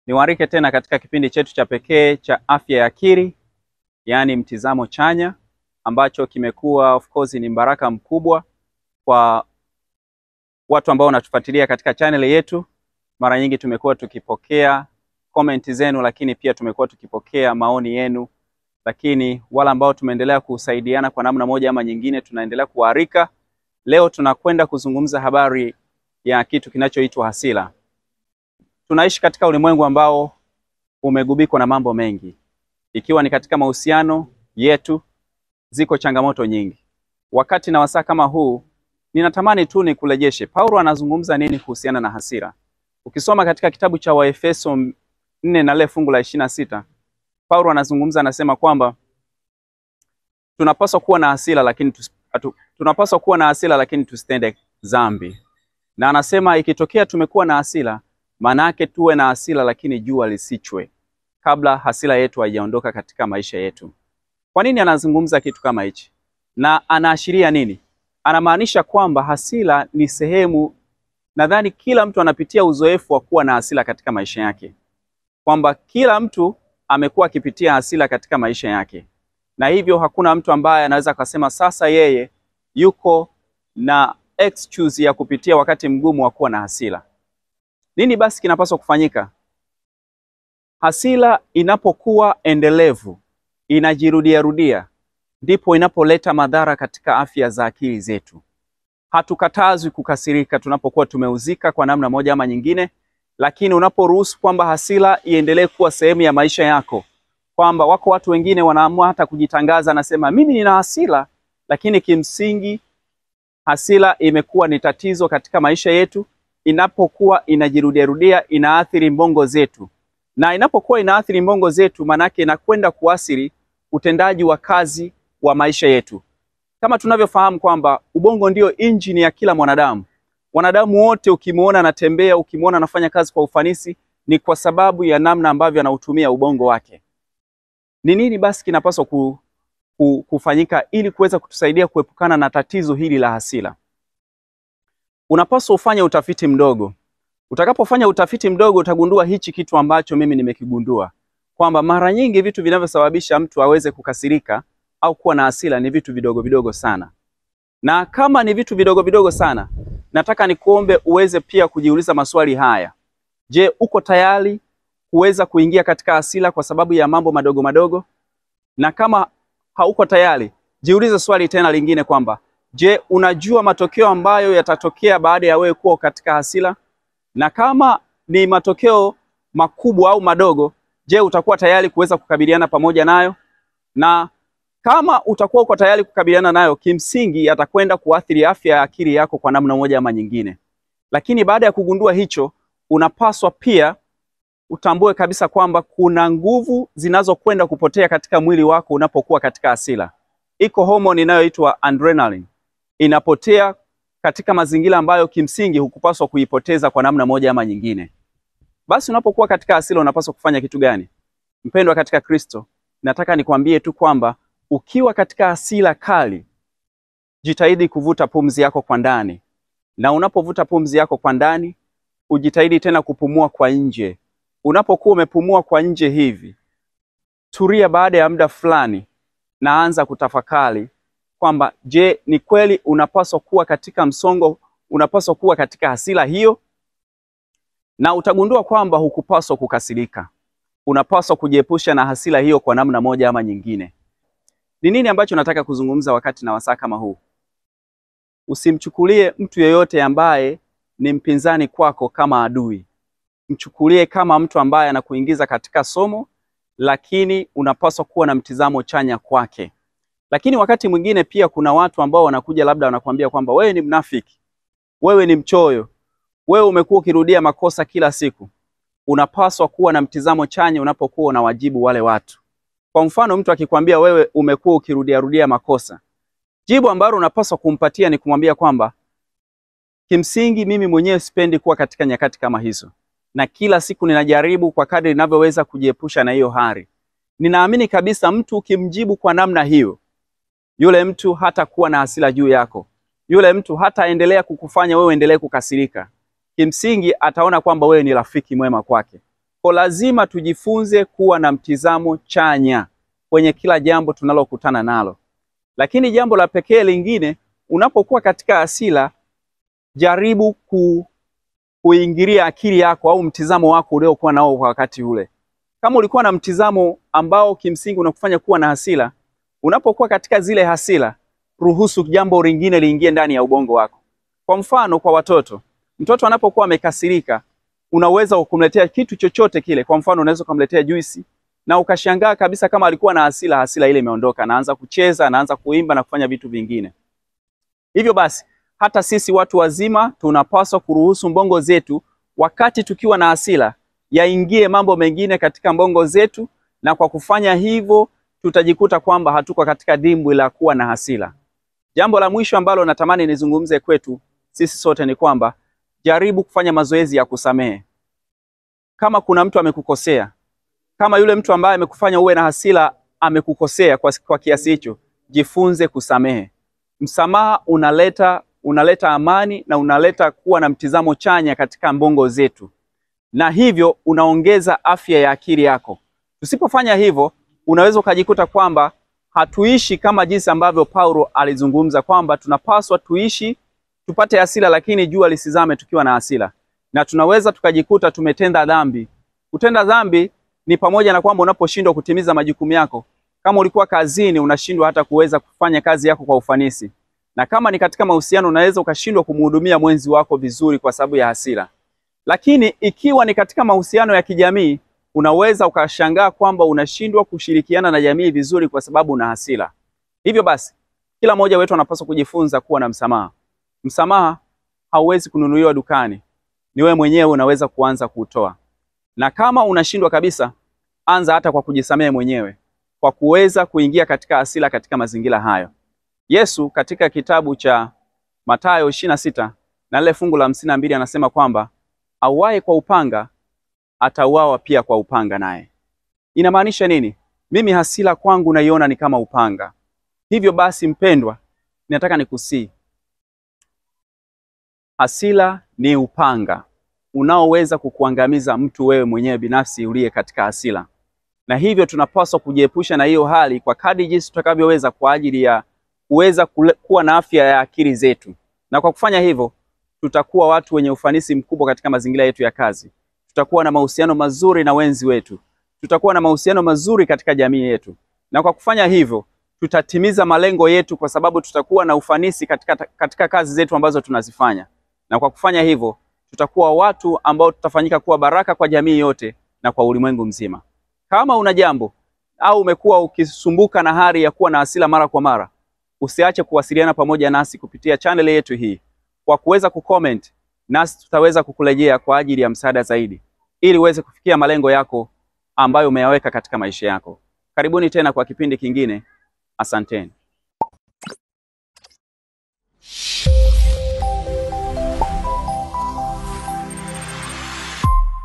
Niwarike tena katika kipindi chetu cha pekee cha afya ya akili, yaani mtizamo chanya, ambacho kimekuwa of course ni mbaraka mkubwa kwa watu ambao wanatufuatilia katika channel yetu. Mara nyingi tumekuwa tukipokea comment zenu, lakini pia tumekuwa tukipokea maoni yenu, lakini wale ambao tumeendelea kusaidiana kwa namna moja ama nyingine, tunaendelea kuarika. Leo tunakwenda kuzungumza habari ya kitu kinachoitwa hasira. Tunaishi katika ulimwengu ambao umegubikwa na mambo mengi, ikiwa ni katika mahusiano yetu, ziko changamoto nyingi. Wakati na wasaa kama huu, ninatamani tu nikurejeshe, Paulo anazungumza nini kuhusiana na hasira? Ukisoma katika kitabu cha Waefeso nne na lile fungu la ishirini na sita Paulo anazungumza anasema kwamba tunapaswa kuwa na hasira lakini tus, atu, tunapaswa kuwa na hasira lakini tusitende dhambi, na anasema ikitokea tumekuwa na hasira maana yake tuwe na hasira lakini jua lisichwe kabla hasira yetu haijaondoka katika maisha yetu. Kwa nini anazungumza kitu kama hichi na anaashiria nini? Anamaanisha kwamba hasira ni sehemu, nadhani kila mtu anapitia uzoefu wa kuwa na hasira katika maisha yake, kwamba kila mtu amekuwa akipitia hasira katika maisha yake, na hivyo hakuna mtu ambaye anaweza akasema sasa yeye yuko na excuse ya kupitia wakati mgumu wa kuwa na hasira. Nini basi kinapaswa kufanyika? Hasira inapokuwa endelevu, inajirudia rudia, ndipo inapoleta madhara katika afya za akili zetu. Hatukatazwi kukasirika tunapokuwa tumeuzika kwa namna moja ama nyingine, lakini unaporuhusu kwamba hasira iendelee kuwa sehemu ya maisha yako, kwamba wako watu wengine wanaamua hata kujitangaza, anasema mimi nina hasira, lakini kimsingi hasira imekuwa ni tatizo katika maisha yetu inapokuwa inajirudiarudia inaathiri mbongo zetu, na inapokuwa inaathiri mbongo zetu, maanake inakwenda kuathiri utendaji wa kazi wa maisha yetu. Kama tunavyofahamu kwamba ubongo ndio injini ya kila mwanadamu. Wanadamu wote ukimwona anatembea, ukimwona anafanya kazi kwa ufanisi, ni kwa sababu ya namna ambavyo anautumia ubongo wake. Ni nini basi kinapaswa ku, ku, kufanyika ili kuweza kutusaidia kuepukana na tatizo hili la hasira? Unapaswa ufanye utafiti mdogo. Utakapofanya utafiti mdogo, utagundua hichi kitu ambacho mimi nimekigundua kwamba mara nyingi vitu vinavyosababisha mtu aweze kukasirika au kuwa na hasira ni vitu vidogo vidogo sana, na kama ni vitu vidogo vidogo sana, nataka nikuombe uweze pia kujiuliza maswali haya. Je, uko tayari kuweza kuingia katika hasira kwa sababu ya mambo madogo madogo? Na kama hauko tayari, jiulize swali tena lingine kwamba Je, unajua matokeo ambayo yatatokea baada ya wewe kuwa katika hasira? Na kama ni matokeo makubwa au madogo, je, utakuwa tayari kuweza kukabiliana pamoja nayo? Na kama utakuwa uko tayari kukabiliana nayo, kimsingi yatakwenda kuathiri afya ya akili yako kwa namna moja ama nyingine. Lakini baada ya kugundua hicho, unapaswa pia utambue kabisa kwamba kuna nguvu zinazokwenda kupotea katika mwili wako unapokuwa katika hasira. Iko homoni inayoitwa adrenaline inapotea katika mazingira ambayo kimsingi hukupaswa kuipoteza kwa namna moja ama nyingine. Basi unapokuwa katika hasira unapaswa kufanya kitu gani? Mpendwa katika Kristo, nataka nikwambie tu kwamba ukiwa katika hasira kali, jitahidi kuvuta pumzi yako kwa ndani, na unapovuta pumzi yako kwa ndani, ujitahidi tena kupumua kwa nje. Unapokuwa umepumua kwa nje hivi, tulia baada ya muda fulani, na anza kutafakari kwamba je, ni kweli unapaswa kuwa katika msongo, unapaswa kuwa katika hasira hiyo? Na utagundua kwamba hukupaswa kukasirika, unapaswa kujiepusha na hasira hiyo kwa namna moja ama nyingine. Ni nini ambacho nataka kuzungumza wakati na wasaa kama huu? Usimchukulie mtu yeyote ambaye ni mpinzani kwako kama adui, mchukulie kama mtu ambaye anakuingiza katika somo, lakini unapaswa kuwa na mtizamo chanya kwake. Lakini wakati mwingine pia kuna watu ambao wanakuja labda wanakuambia kwamba wewe ni mnafiki, wewe ni mchoyo, wewe umekuwa ukirudia makosa kila siku. Unapaswa kuwa na mtizamo chanya unapokuwa unawajibu wale watu. Kwa mfano, mtu akikwambia wewe umekuwa ukirudia rudia makosa, jibu ambalo unapaswa kumpatia ni kumwambia kwamba kimsingi, mimi mwenyewe sipendi kuwa katika nyakati kama hizo, na kila siku ninajaribu kwa kadri ninavyoweza kujiepusha na hiyo hali. Ninaamini kabisa mtu ukimjibu kwa namna hiyo yule mtu hatakuwa na hasira juu yako, yule mtu hataendelea kukufanya wewe endelee kukasirika. Kimsingi ataona kwamba wewe ni rafiki mwema kwake. Kwa lazima tujifunze kuwa na mtizamo chanya kwenye kila jambo tunalokutana nalo. Lakini jambo la pekee lingine, unapokuwa katika hasira, jaribu ku, kuingilia akili yako au mtizamo wako uliokuwa nao kwa wakati ule. Kama ulikuwa na mtizamo ambao kimsingi unakufanya kuwa na hasira, unapokuwa katika zile hasira, ruhusu jambo lingine liingie ndani ya ubongo wako. Kwa mfano, kwa watoto, mtoto anapokuwa amekasirika, unaweza kumletea kitu chochote kile. Kwa mfano, unaweza kumletea juisi na ukashangaa kabisa kama alikuwa na hasira, hasira ile imeondoka, anaanza kucheza, anaanza kuimba na kufanya vitu vingine. Hivyo basi, hata sisi watu wazima tunapaswa kuruhusu mbongo zetu, wakati tukiwa na hasira, yaingie mambo mengine katika mbongo zetu, na kwa kufanya hivyo tutajikuta kwamba hatuko katika dimbwi la kuwa na hasira. Jambo la mwisho ambalo natamani nizungumze kwetu sisi sote ni kwamba jaribu kufanya mazoezi ya kusamehe. Kama kuna mtu amekukosea, kama yule mtu ambaye amekufanya uwe na hasira amekukosea kwa, kwa kiasi hicho, jifunze kusamehe. Msamaha unaleta unaleta amani na unaleta kuwa na mtizamo chanya katika mbongo zetu, na hivyo unaongeza afya ya akili yako. Tusipofanya hivyo, unaweza ukajikuta kwamba hatuishi kama jinsi ambavyo Paulo alizungumza kwamba tunapaswa tuishi tupate hasira, lakini jua lisizame tukiwa na hasira, na tunaweza tukajikuta tumetenda dhambi. Kutenda dhambi ni pamoja na kwamba unaposhindwa kutimiza majukumu yako, kama ulikuwa kazini, unashindwa hata kuweza kufanya kazi yako kwa ufanisi, na kama ni katika mahusiano, unaweza ukashindwa kumhudumia mwenzi wako vizuri kwa sababu ya hasira. Lakini ikiwa ni katika mahusiano ya kijamii, unaweza ukashangaa kwamba unashindwa kushirikiana na jamii vizuri kwa sababu una hasira. Hivyo basi, kila mmoja wetu anapaswa kujifunza kuwa na msamaha. Msamaha hauwezi kununuliwa dukani, ni wewe mwenyewe unaweza kuanza kuutoa. Na kama unashindwa kabisa, anza hata kwa kujisamehe mwenyewe, kwa kuweza kuingia katika hasira katika mazingira hayo. Yesu katika kitabu cha Mathayo ishirini na sita na lile fungu la hamsini na mbili anasema kwamba auaye kwa upanga atauawa pia kwa upanga naye. Inamaanisha nini? Mimi hasira kwangu naiona ni kama upanga. Hivyo basi, mpendwa, ninataka nikusii, hasira ni upanga unaoweza kukuangamiza mtu wewe mwenyewe binafsi uliye katika hasira, na hivyo tunapaswa kujiepusha na hiyo hali kwa kadri jinsi tutakavyoweza kwa ajili ya kuweza kuwa na afya ya akili zetu, na kwa kufanya hivyo tutakuwa watu wenye ufanisi mkubwa katika mazingira yetu ya kazi. Tutakuwa na mahusiano mazuri na wenzi wetu, tutakuwa na mahusiano mazuri katika jamii yetu, na kwa kufanya hivyo tutatimiza malengo yetu, kwa sababu tutakuwa na ufanisi katika, katika kazi zetu ambazo tunazifanya, na kwa kufanya hivyo tutakuwa watu ambao tutafanyika kuwa baraka kwa jamii yote na kwa ulimwengu mzima. Kama una jambo au umekuwa ukisumbuka na hali ya kuwa na hasira mara kwa mara, usiache kuwasiliana pamoja nasi kupitia channel yetu hii kwa kuweza kucomment, nasi tutaweza kukurejea kwa ajili ya msaada zaidi, ili uweze kufikia malengo yako ambayo umeyaweka katika maisha yako. Karibuni tena kwa kipindi kingine. Asanteni.